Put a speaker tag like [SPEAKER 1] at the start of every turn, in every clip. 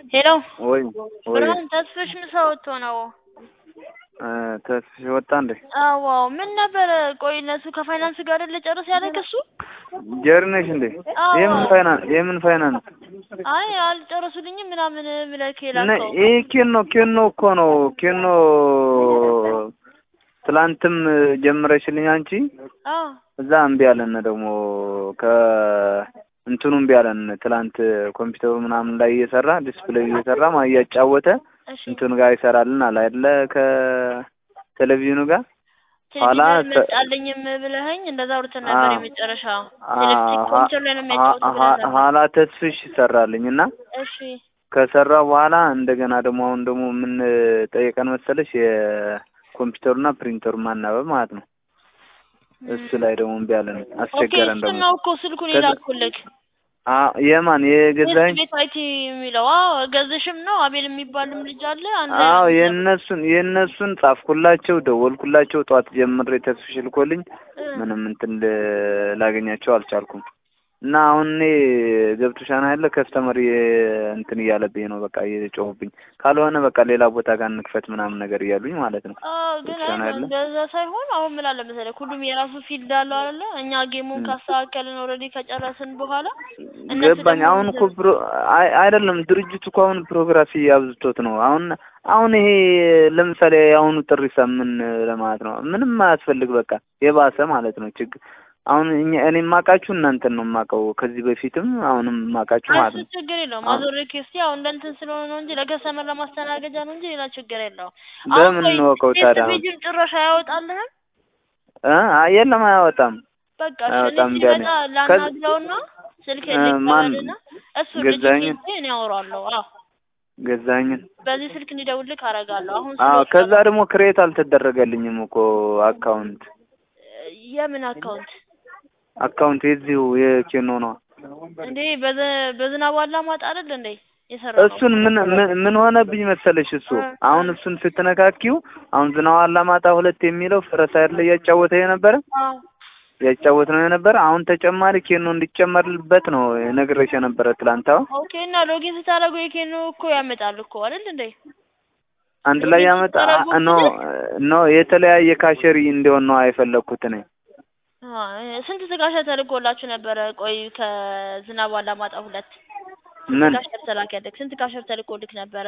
[SPEAKER 1] ሄሎ
[SPEAKER 2] ወይ ወይ
[SPEAKER 1] ብርሃን ተስፍሽ ምሳ ወጥቶ ነው።
[SPEAKER 2] ተስፍሽ ወጣ እንዴ?
[SPEAKER 1] አዎ ምን ነበረ? ቆይ እነሱ ከፋይናንስ ጋር አይደል ጨርስ ያለ ከሱ
[SPEAKER 2] ጀሪ ነሽ እንዴ?
[SPEAKER 1] አዎ።
[SPEAKER 2] የምን ፋይናንስ የምን ፋይናንስ?
[SPEAKER 1] አይ አልጨረሱልኝም ምናምን ብለህ
[SPEAKER 2] ነ
[SPEAKER 1] ላከው።
[SPEAKER 2] ይሄ ኬኖ ኬኖ እኮ ነው ኬኖ ትላንትም ጀምረሽልኝ አንቺ
[SPEAKER 1] አዎ
[SPEAKER 2] እዛ እምቢ አለን ደግሞ ከ እንትኑ እምቢ አለን። ትላንት ኮምፒውተሩ ምናምን ላይ እየሰራ ዲስፕሌይ እየሰራ ማ እያጫወተ
[SPEAKER 1] እሺ
[SPEAKER 2] እንትኑ ጋር ይሰራልን አለ አይደለ ከቴሌቪዥኑ ጋር ኋላ
[SPEAKER 1] ቴሌቪዥን
[SPEAKER 2] ተ-
[SPEAKER 1] መጣልኝም ብለኸኝ እንደዛ አውርተን ነበር።
[SPEAKER 2] አዎ።
[SPEAKER 1] የመጨረሻ
[SPEAKER 2] አ-
[SPEAKER 1] ቴሌቪዥን
[SPEAKER 2] ሀ-
[SPEAKER 1] ኮምፒውተር ላይ ነው የሚያጫወቱ
[SPEAKER 2] ሀ-
[SPEAKER 1] ብለህ
[SPEAKER 2] ሀ-
[SPEAKER 1] ነበር።
[SPEAKER 2] ኋላ ተስፍሽ ይሰራልኝ እና
[SPEAKER 1] እሺ
[SPEAKER 2] ከሰራ በኋላ እንደገና ደግሞ አሁን ደግሞ ምን ጠየቀን መሰለሽ የኮምፒውተሩና ፕሪንተሩ ማናበብ ማለት ነው። እሱ ላይ ደግሞ እምቢ አለን
[SPEAKER 1] ኦኬ
[SPEAKER 2] አስቸገረን
[SPEAKER 1] እሱን
[SPEAKER 2] ደግሞ
[SPEAKER 1] ነው እኮ ስልኩን
[SPEAKER 2] ከዛ-
[SPEAKER 1] የላኩልክ
[SPEAKER 2] አ- የማን የገዛኝ
[SPEAKER 1] ቤት አይቲ የሚለው አዎ ገዝሽም ነው አቤል የሚባልም ልጅ አለ አንድ ላይ
[SPEAKER 2] አዎ
[SPEAKER 1] ነው የሚሰሩት።
[SPEAKER 2] የእነሱን የእነሱን ጻፍኩላቸው ደወልኩላቸው ጠዋት ጀምሬ ተስፍሽ ልኮልኝ
[SPEAKER 1] እ
[SPEAKER 2] ምንም እንትን ል- ላገኛቸው አልቻልኩም እና አሁን እኔ ገብቶሻል አይደለ ከስተመር እንትን እያለብኝ ነው በቃ እየጮሁብኝ ካልሆነ በቃ ሌላ ቦታ ጋር እንክፈት ምናምን ነገር እያሉኝ ማለት ነው
[SPEAKER 1] አዎ ግን
[SPEAKER 2] ገብቶሻል
[SPEAKER 1] አይ
[SPEAKER 2] አይደለ
[SPEAKER 1] እንደዛ ሳይሆን አሁን ምን አለ መሰለህ ሁሉም የራሱ ፊልድ አለው አይደለ እኛ ጌሙን
[SPEAKER 2] ም።
[SPEAKER 1] ካስተካከልን ኦልሬዲ ከጨረስን በኋላ እነሱ
[SPEAKER 2] ገባኝ
[SPEAKER 1] ደግሞ
[SPEAKER 2] አሁን እኮ ፕሮ አይ አይደለም ድርጅቱ እኮ አሁን ፕሮግራፊ አብዝቶት ነው አሁን አሁን ይሄ ለምሳሌ የአሁኑ ጥሪ ምን ለማለት ነው ምንም አያስፈልግ በቃ የባሰ ማለት ነው ችግር አሁን እኛ እኔ የማውቃችሁ እናንተን ነው የማውቀው ከዚህ በፊትም አሁንም የማውቃችሁ ማለት
[SPEAKER 1] እሱ
[SPEAKER 2] ነው
[SPEAKER 1] ችግር የለውም
[SPEAKER 2] አሁን
[SPEAKER 1] አዞሬ ኬስቲ ያው እንደ እንትን ስለሆነ ነው እንጂ ለከስተመር ለማስተናገጃ ነው እንጂ ሌላ ችግር የለውም አሁን
[SPEAKER 2] በምን
[SPEAKER 1] ቆይ
[SPEAKER 2] እንወቀው
[SPEAKER 1] ቴስት
[SPEAKER 2] ታዲያ አሁን
[SPEAKER 1] ፔጅን ጭራሽ አያወጣልህም
[SPEAKER 2] እ አይ የለም አያወጣም
[SPEAKER 1] በቃ እሺ እኔ
[SPEAKER 2] አያወጣም እምቢ
[SPEAKER 1] ሲመጣ
[SPEAKER 2] አለኝ ከዚ
[SPEAKER 1] ላናግረውና ስልክ
[SPEAKER 2] እ ማን
[SPEAKER 1] ልቀበልና እሱ
[SPEAKER 2] ገዛኸኝን
[SPEAKER 1] ልጅ እኔ አወራለሁ አዎ
[SPEAKER 2] ገዛኸኝን
[SPEAKER 1] በዚህ ስልክ እንዲደውልልክ አደርጋለሁ አሁን
[SPEAKER 2] አዎ
[SPEAKER 1] ስለወጣ
[SPEAKER 2] ከዛ
[SPEAKER 1] ነው
[SPEAKER 2] ደግሞ ክሬት አልተደረገልኝም እኮ አካውንት
[SPEAKER 1] የምን አካውንት
[SPEAKER 2] አካውንት የዚሁ የኬኖ ነው
[SPEAKER 1] እንዴ በዘ- በዝናብ አላማጣ አይደል እንዴ የሰራ ነው
[SPEAKER 2] እሱን ምን ምን ምን ሆነብኝ መሰለሽ እሱ
[SPEAKER 1] እ
[SPEAKER 2] አሁን
[SPEAKER 1] እ
[SPEAKER 2] እሱን ስትነካኪው አሁን ዝናብ አላማጣ ሁለት የሚለው ፈረሳ ያለ እያጫወተ የነበረ
[SPEAKER 1] አዎ
[SPEAKER 2] ያጫወት ነው የነበረ አሁን ተጨማሪ ኬኖ እንዲጨመርበት ነው ነግሬሽ የነበረ ትላንት አሁን
[SPEAKER 1] ኦኬ እና ሎጊን ስታደርጉ የኬኖ እኮ ያመጣል እኮ አይደል እንዴ
[SPEAKER 2] አንድ ላይ
[SPEAKER 1] ሎጊን
[SPEAKER 2] ያመጣ
[SPEAKER 1] ስታደርጉ
[SPEAKER 2] ኖ
[SPEAKER 1] ብልህ
[SPEAKER 2] ኖ የተለያየ ካሸሪ እንዲሆን ነው የፈለግኩት እኔ
[SPEAKER 1] አ ስንት ስጋሻ ተልኮላችሁ ነበረ? ቆይ ከዝናብ አላማጣ ሁለት ስንት
[SPEAKER 2] ምን
[SPEAKER 1] ካሸር ተላከልክ? ስንት ካሸር ተልኮልክ ነበረ?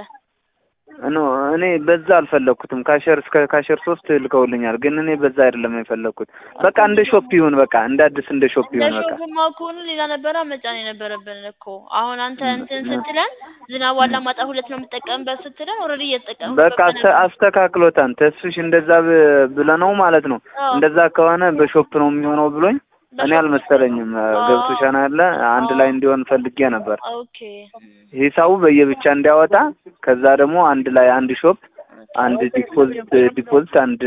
[SPEAKER 2] ኖ እኔ በዛ አልፈለግኩትም ካሸር እስከ ካሸር ሶስት ልከውልኛል ግን እኔ በዛ አይደለም የፈለግኩት በቃ
[SPEAKER 1] እኮ
[SPEAKER 2] እንደ
[SPEAKER 1] እንደዛ
[SPEAKER 2] ሾፕ ይሁን በቃ እንደ አዲስ እንደ ሾፕ
[SPEAKER 1] እንደ
[SPEAKER 2] ይሁን በቃ
[SPEAKER 1] ሾፕማ ከሆነ ሌላ ነበረ መጫን የነበረብን እኮ። አሁን አንተ
[SPEAKER 2] ም-
[SPEAKER 1] እንትን
[SPEAKER 2] ም-
[SPEAKER 1] ስትለን ዝናብ
[SPEAKER 2] ም-
[SPEAKER 1] አላማጣ ሁለት ነው የምጠቀምበት ስትለን ኦልሬዲ እየተጠቀምኩበት
[SPEAKER 2] በቃ አስተ-
[SPEAKER 1] ነበር።
[SPEAKER 2] አስተካክሎታል ተስፍሽ እንደዛ ብ- ብለነው ማለት ነው
[SPEAKER 1] አዎ
[SPEAKER 2] እንደዛ ከሆነ በሾፕ ነው የሚሆነው ብሎኝ እኔ
[SPEAKER 1] በሾፕ
[SPEAKER 2] አልመሰለኝም
[SPEAKER 1] አዎ
[SPEAKER 2] ገብቶሻል አይደለ አንድ ላይ
[SPEAKER 1] አዎ
[SPEAKER 2] እንዲሆን ፈልጌ ነበር
[SPEAKER 1] ኦኬ ም፣
[SPEAKER 2] ሂሳቡ በየብቻ እንዲያወጣ ከዛ ደግሞ አንድ ላይ አንድ ሾፕ
[SPEAKER 1] ኦኬ
[SPEAKER 2] አንድ ዲፖዚት ዲፖዚት አንድ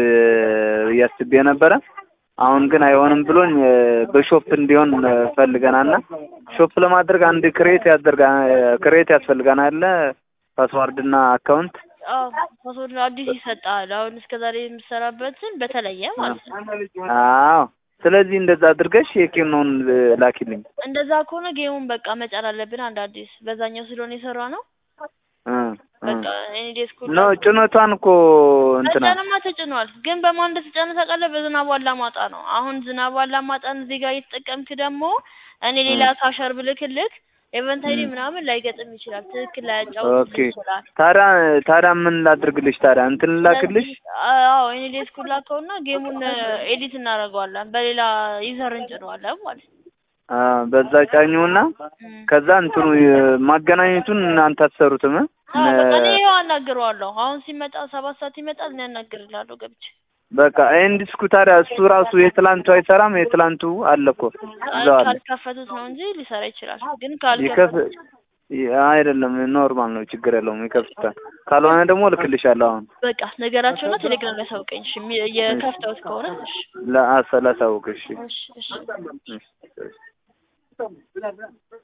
[SPEAKER 2] እያስቤ ነበረ አሁን ግን አይሆንም ብሎኝ እ፣ በሾፕ እንዲሆን እ፣ ፈልገናልና ሾፕ ለማድረግ አንድ ክሬት ያደርጋ ክሬት ያስፈልገናል አይደለ ፓስዋርድ እና አካውንት
[SPEAKER 1] አዎ ፓስወርድ አዲስ ይሰጣል። አሁን እስከ ዛሬ የምትሰራበትን በተለየ ማለት ነው።
[SPEAKER 2] አዎ ስለዚህ እንደዛ አድርገሽ የኬኖን እ፣ ላኪልኝ
[SPEAKER 1] እንደዛ ከሆነ ጌሙን በቃ መጫን አለብን አንድ አዲስ በዛኛው ስለሆነ የሰራ ነው።
[SPEAKER 2] እ፣ እ።
[SPEAKER 1] በቃ እኔ ዴስኩ
[SPEAKER 2] ኖ ጭነቷን እኮ እንትና
[SPEAKER 1] መጫንማ ተጭኗል። ግን በማን እንደተጫነ ታውቃለህ? በዝናቡ አላማጣ ነው። አሁን ዝናቡ አላማጣን እዚህ ጋር እየተጠቀምክ ደግሞ እኔ
[SPEAKER 2] እ፣
[SPEAKER 1] ሌላ ካሸር ብልክልክ ኤቨንት አይዲ
[SPEAKER 2] እ።
[SPEAKER 1] ምናምን ላይገጥም ይችላል። ትክክል ላያጫውትልህ
[SPEAKER 2] ኦኬ
[SPEAKER 1] ይችላል።
[SPEAKER 2] ታዲያ ታዲያ ምን ላድርግልሽ ታዲያ እንትን ላክልሽ
[SPEAKER 1] ስለዚህ አዎ እኔ ዴስኩ ላከውና ጌሙን ኤዲት እናደርገዋለን። በሌላ ዩዘር እንጭነዋለን ማለት ነው።
[SPEAKER 2] አ በዛ ጫኙና
[SPEAKER 1] እም።
[SPEAKER 2] ከዛ እንትኑ የ- ማገናኘቱን እናንተ አትሰሩትም እ?
[SPEAKER 1] አዎ በቃ እኔ
[SPEAKER 2] ነ-
[SPEAKER 1] ይኸው አናግረዋለሁ። አሁን ሲመጣ ሰባት ሰዓት ይመጣል። እኔ አናግርላለሁ ገብቼ
[SPEAKER 2] በቃ ይሄን ዲስኩ ታዲያ እሱ ራሱ የትላንቱ አይሰራም የትላንቱ አለ እኮ እዛው አለ
[SPEAKER 1] ካልከፈቱት ነው እንጂ ሊሰራ ይችላል። ግን
[SPEAKER 2] ይከፍ
[SPEAKER 1] ካልከፈቱት
[SPEAKER 2] ይ- አይደለም ኖርማል ነው ችግር የለውም ይከፍታል ካልሆነ ደግሞ እልክልሻለሁ አሁን
[SPEAKER 1] በቃ ነገራቸውና ቴሌግራም ላይ አሳውቀኝ። እሺ የሚ- የከፍተውት ከሆነ እሺ
[SPEAKER 2] ለአሰ ላሳውቅሽ
[SPEAKER 1] እሺ እሺ
[SPEAKER 2] እሺ